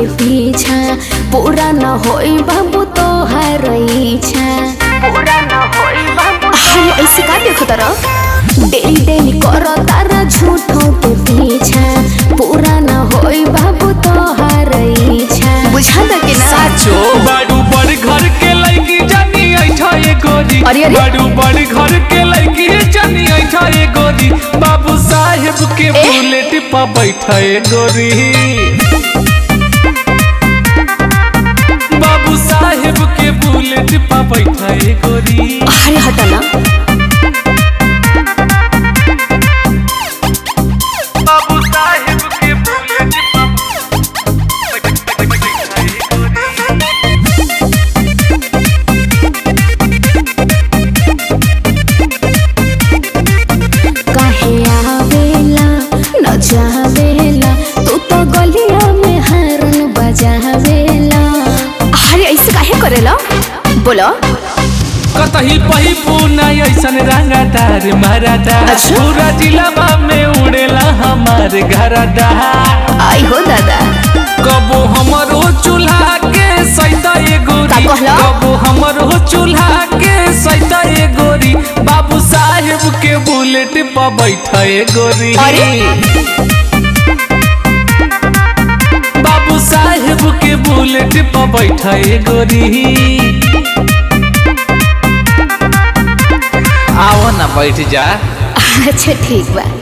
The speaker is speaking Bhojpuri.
पीछा पूरा न होई बाबू तो हर इच्छा पूरा न होई बाबू अरे ऐसे का देखो तारा डेली डेली करो तारा झूठों के पीछा पूरा न होई बाबू तो हर इच्छा बुझा द के ना साचो बाडू बड़ घर के लड़की जानी ऐठा ये गोरी अरे, अरे। बाडू बड़ घर के लड़की जानी ऐठा ये गोरी बाबू साहेब के बुलेट पर बैठा ये गोरी बाबू साहेब के बुलेट पर बैठा ये गोरी अरे हटा ना बाबू साहेब के बुलेट पर बैठा ये गोरी काहे आवेला न जावेला तू तो गलिया में हरन बजावेला अरे ऐसे काहे करेला बोलो कतही पही पूना ऐसन रंगदार मरदा अच्छा। पूरा जिलाबा में उड़ेला हमार घरदा आई हो दादा कबो हमरो चूल्हा के सैता ए गोरी का कहला? कबो हमरो चूल्हा के सैता ए गोरी बाबू साहेब के बुलेट पर बैठा ए गोरी अरे? बाबू साहेब के बुलेट पर बैठा ए गोरी आओ ना बैठ जा अच्छा ठीक बा